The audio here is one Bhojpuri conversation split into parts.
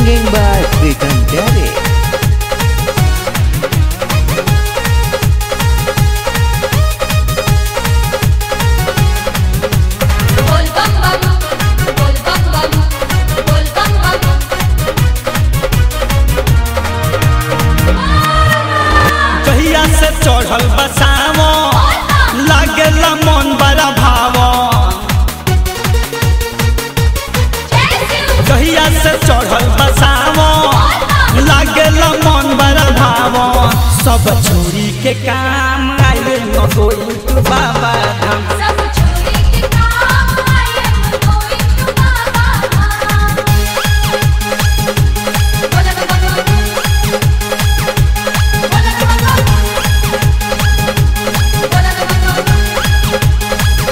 Singing by Pritam Pyare. बोल बम बम बोल बम बम बोल बम बम कहिया से चढ़ल बसावो लागेला मन बड़ा भावो कहिया से चढ़ल बसावो लागेला मन बड़ा भावो सब छोरी के काम आइले मगोई तू बाबा धाम सब छोरी के काम आई एम गोइंग टू बाबा धाम बोल बम बम बोल बम बम बोल बम बम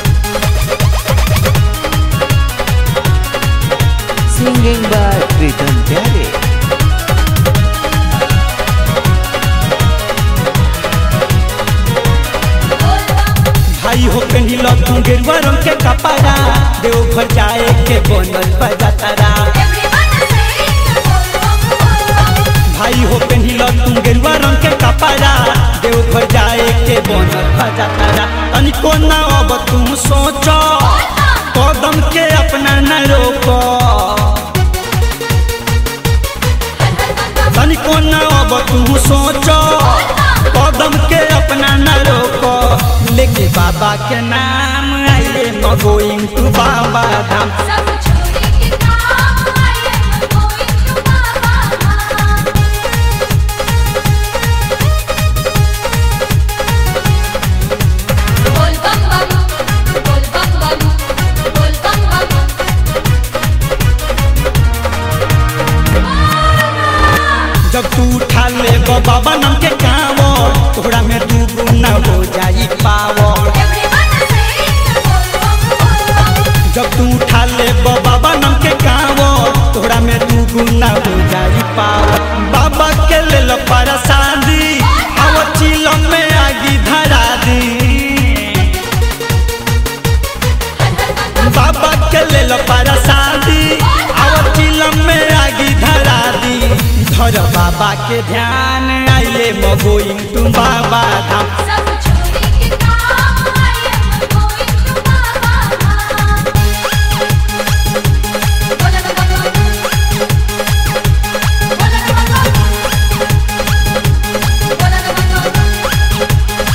Singing by Pritam Pyare. बोल बम भाई हो कहिल तू गेरुआ रंग के कपड़ा देवघर जाए के बनल बजातारा एवरीवन से बोल बम बोल बम भाई हो कहिल तू गेरुआ रंग के कपड़ा देवघर जाए के बनल बजातारा तनिको ना अब तुम सोचो कदम के अपना न रोको तनिको ना अब तुम सोचो कदम के अपना न रोको लेके बाबा के नाम आइए मगोइंग तू बाबा धाम सब छोरी के काम आई एम गोइंग टू बाबा धाम बोल बम बम बोल बम बम बोल बम बम जब तू उठा ले बाबा नाम के कावो तोहरा में तू गुना हो जाई पावो एवरीवन से बोल बम बोल बम जब तू उठा ले बाबा नाम के कावो तोहरा में तू गुना हो जाई पावो बाबा के ले लो परसादी आवो चिलम में आगी धरा दी बाबा के ले लो परसादी आवो चिलम में आगी धरा दी धर बाबा के ध्यान आइले मगोइंग तू बाबा धाम सब छोरी के काम आई एम गोइंग टू बाबा धाम बोल बम बम बोल बम बम बोल बम बम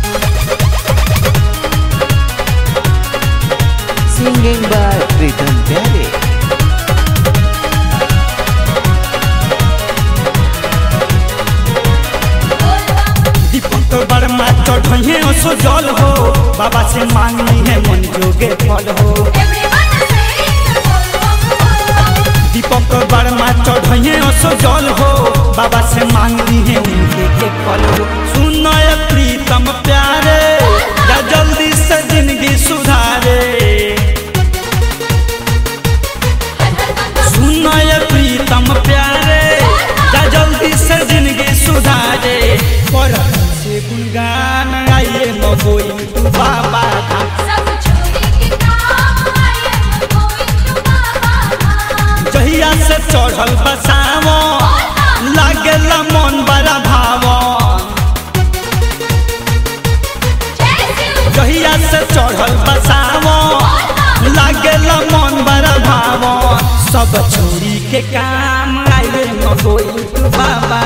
Singing by Pritam Pyare. बोल बम दीपक वर्मा चढ़े सो जल हो बाबा से मांगनी है मन जोगे फल हो एवरीवन से बोल बम बोल बम दीपक वर्मा चढ़े सो जल हो बाबा से मांगनी है उनके के फल हो सुनय प्रीतम प्यारे या जल्दी से जिंदगी सुधारे सुनय प्रीतम प्यारे या जल्दी से जिंदगी सुधारे पर से गुणगान आइए मगोई तू बाबा धाम सब छोरी के काम आई एम गोइंग टू बाबा धाम जहिया से चढ़ल बसावो लागेला मन बड़ा भावो जय शिव जहिया से चढ़ल बसावो लागेला मन बड़ा भावो सब छोरी के काम आइले मगोई तू बाबा